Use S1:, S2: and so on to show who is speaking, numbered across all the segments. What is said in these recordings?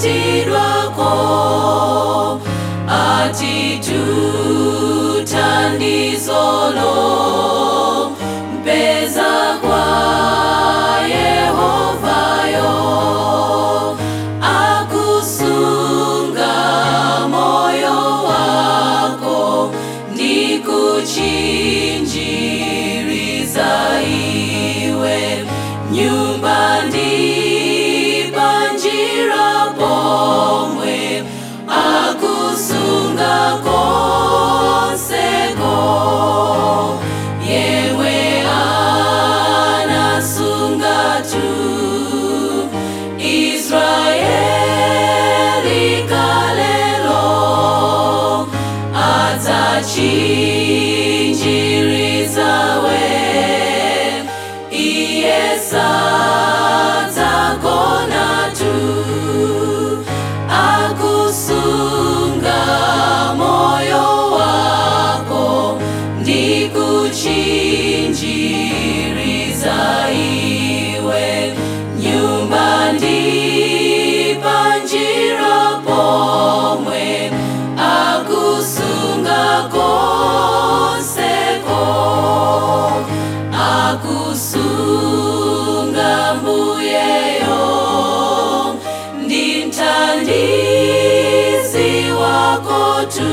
S1: atitirwako atitutandizolo mpeza kwa yehovayo akusunga moyo wako ndi kuchinjiriza iwe nyumba ndi panjira pomwe akusunga konseko yewe anasunga tu israeli kalelo adzachinjirizawe iye sadzagona tu akusunga moyo wako ndi kuchinjiriza iwe nyumba ndi panjira pomwe akusunga konseko akusunga mbuyeyo ndi mthandizi wako tu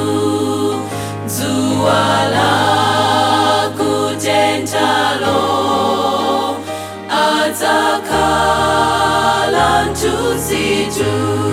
S1: dzuwa la kutentalo adzakhala mthunzi tu